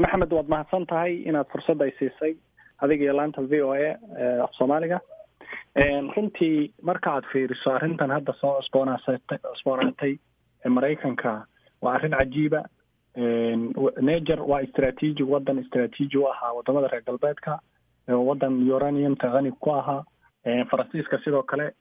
maxamed waad mahadsan tahay inaad fursadda ay siisay adiga iyo laanta v o a af soomaaliga runtii marka aad fiiriso arrintan hadda soo cusboonaasatay cusboonaatay maraykanka waa arrin cajiiba niger waa istraatiiji waddan istraatiiji u ahaa wadamada reer galbeedka waddan uraniumka qani ku ahaa faransiiska sidoo kale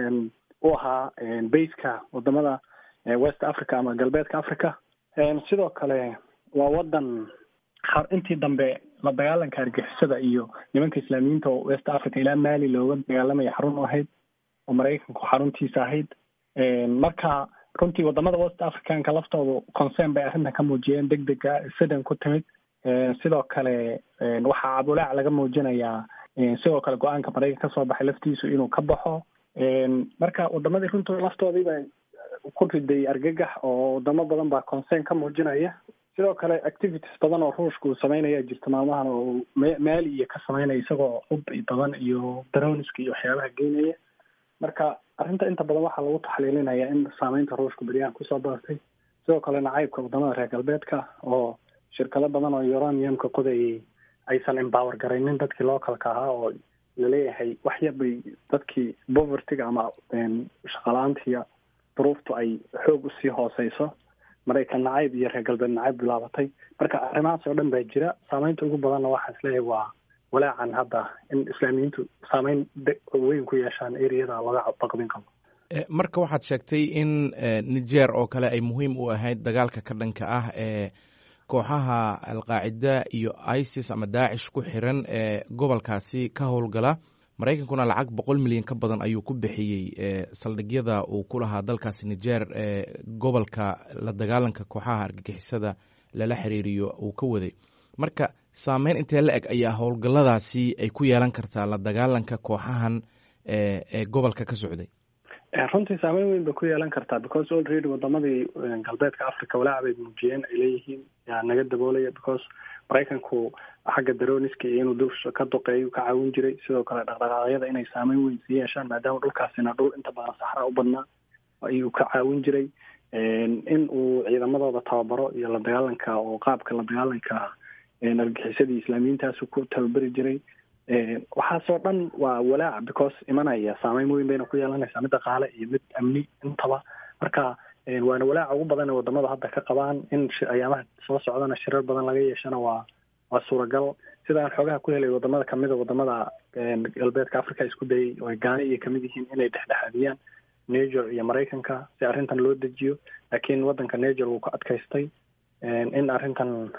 u ahaa baska wadamada west africa ama galbeedka africa sidoo kale waa waddan intii dambe la dagaalanka argixisada iyo nimanka islaamiyiinta oo west africa ilaa mali looga dagaalamaya xarun u ahayd oo maraykanku xaruntiisa ahayd marka runtii wadamada west africanka laftoodu concern bay arrintan ka muujiyeen deg dega sidan ku timid sidoo kale waxaa cabulaac laga muujinayaa sidoo kale go-aanka maraykan kasoo baxay laftiisu inuu ka baxo marka wadamadii runtii laftoodiiba ku riday argagax oo wadamo badan baa concern ka muujinaya sidoo kale activities badan oo ruushka uu sameynaya jirta maalmahan oo maali iyo ka sameynaya isagoo hub badan iyo daroniska iyo waxyaabaha geynaya marka arrinta inta badan waxaa lagu taxliilinaya in saameynta ruushka beryahan kusoo badatay sidoo kale nacaybka wadamada reer galbeedka oo shirkado badan oo uraniumka qodayay aysan empower garaynin dadkii localka ahaa oo laleeyahay wax yar bay dadkii povertyga ama shaqala-aantiiya duruuftu ay xoog usii hooseyso maraykan nacayb iyo reer galbeed nacayb bilaabatay marka arrimahaas oo dhan baa jira saameynta ugu badanna waxaan isleeyahay waa walaacan hadda in islaamiyiintu saameyn weyn ku yeeshaan ereyada laga baqdin qabo marka waxaad sheegtay in niger oo kale ay muhiim u ahayd dagaalka ka dhanka ah ee kooxaha alqaacida iyo isis ama daacish ku xiran ee gobolkaasi ka howlgala maraykankuna lacag boqol milyan ka badan ayuu ku bixiyey saldhigyada uu ku lahaa dalkaasi niger ee gobolka la dagaalanka kooxaha argagixisada lala xiriiriyo uu ka waday marka saameyn intee la eg ayaa howlgalladaasi ay ku yeelan kartaa la dagaalanka kooxahan ee gobolka ka socday runtii saameyn weyn bay ku yeelan kartaa because already wadamadii galbeedka africa walaac bay muujiyeen ay leeyihiin yaa naga daboolaya because maraykanku xagga daroniska iyo inuu dusha ka duqeeyo ka caawin jiray sidoo kale dhaqdhaqaaqyada inay saameyn weyn sii yeeshaan maadaama dhulkaasina dhul inta badan saxra u badnaa ayuu ka caawin jiray in uu ciidamadooda tababaro iyo la dagaalanka oo qaabka la dagaalanka argixisadii islaamiyiintaasu ku tababari jiray waxaasoo dhan waa walaac because imanaya saameyn weyn bayna ku yeelanaysaa mid dhaqaale iyo mid amni intaba marka waana walaaca ugu badan ee wadamada hadda ka qabaan in ayaamaha soo socdana shirar badan laga yeeshana waa waa suuragal sidaan xoogaha ku helay wadamada kamida wadamada galbeedka africa isku dayay oo ay gaani iyo kamid yihiin inay dhexdhexaadiyaan niger iyo maraykanka si arrintan loo dejiyo laakiin wadanka niger wuu ka adkaystay in arrintan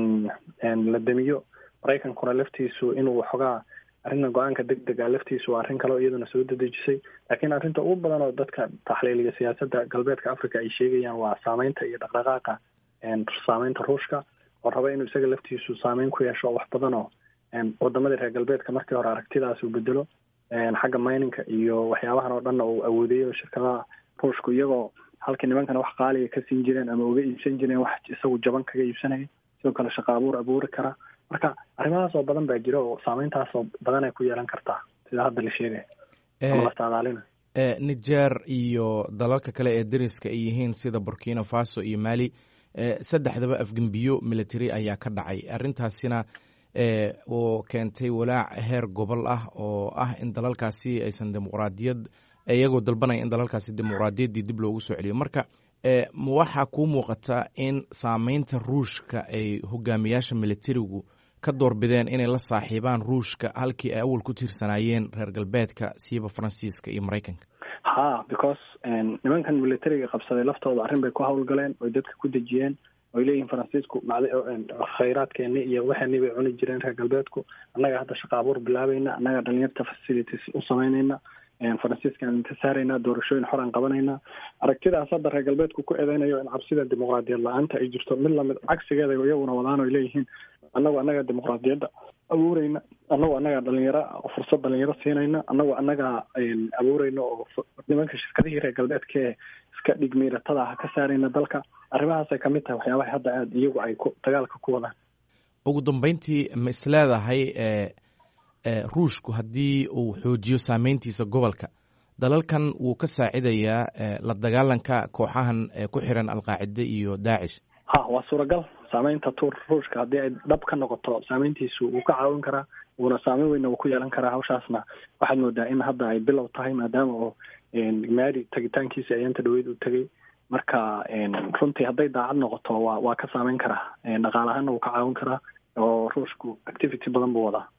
la demiyo maraykankuna laftiisu inuu waxoogaa arrintan go-aanka deg deg a laftiisu waa arrin kaleo iyaduna soo dadejisay laakiin arrinta ugu badan oo dadka taxliiliga siyaasadda galbeedka africa ay sheegayaan waa saameynta iyo dhaqdhaqaaqa saameynta ruushka oo raba inuu isaga laftiisu saameyn ku yeesho wax badan oo wadamadii reer galbeedka markii hore aragtidaas uu bedelo xagga mininka iyo waxyaabahan oo dhanna uu awoodeeyo shirkadaha ruushku iyagoo halkii nimankana wax qaaliga ka siin jireen ama uga iibsan jireen wax isagu jaban kaga iibsanaya sidoo kale shaqo abuur abuuri kara marka arrimahaas oo badan baa jira oo saameyntaasoo badan ay ku yeelan kartaa sida hadda la sheegaya ama lastaadaalina niger iyo dalalka kale ee dariska ay yihiin sida burkina faso iyo mali saddexdaba afgembiyo military ayaa ka dhacay arrintaasina oo keentay walaac heer gobol ah oo ah in dalalkaasi aysan dimuqraadiyad iyagoo dalbanaya in dalalkaasi dimuqraadiyaddii dib loogu soo celiyo marka ma waxaa kuu muuqata in saameynta ruushka ay hogaamiyaasha militarigu ka doorbideen inay la saaxiibaan ruushka halkii ay awal ku tiirsanaayeen reer galbeedka siiba faransiiska iyo maraykanka ha because nimankan militariga qabsaday laftooda arrin bay ku howlgaleen oy dadka ku dejiyeen oy leeyihiin faransiisku khayraadkeeni iyo waxeeni bay cuni jireen reer galbeedku annaga hadda shaqa abuur bilaabayna annaga dhalinyarta facilities u samaynayna faransiiskaan ka saarayna doorashooyin xor aan qabanayna aragtidaas hadda reer galbeedku ku eedeynayo in cabsida dimuqraadiyad la-aanta ay jirto mid lamid cagsigeeda iyaguna wadaan oy leeyihiin annagu annaga dimuqraadiyadda abuureyna annagu annaga dhalinyaro fursad dhalinyaro siinayna annagu annaga abuureyna oo nimanka shirkadihii reer galbeedkae iska dhigmiiratada ha ka saarayna dalka arrimahaasay kamid tahay waxyaabaha hadda aada iyagu ay ku dagaalka ku wadaan ugu dambeyntii ma isleedahay ruushku haddii uu xoojiyo saameyntiisa gobolka dalalkan wuu ka saacidayaa la dagaalanka kooxahan ku xiran alqaacide iyo daacish ha waa suuragal saameynta tur ruushka haddii ay dhab ka noqoto saameyntiisu wuu ka caawin karaa wuuna saameyn weynna wuu ku yeelan karaa hawshaasna waxaad moodaa in hadda ay bilow tahay maadaama oo maari tagitaankiisa ayaanta dhaweyd uu tegay marka runtii hadday daacad noqoto waa waa ka saameyn karaa dhaqaalahaana wuu ka caawin karaa oo ruushku activity badan buu wadaa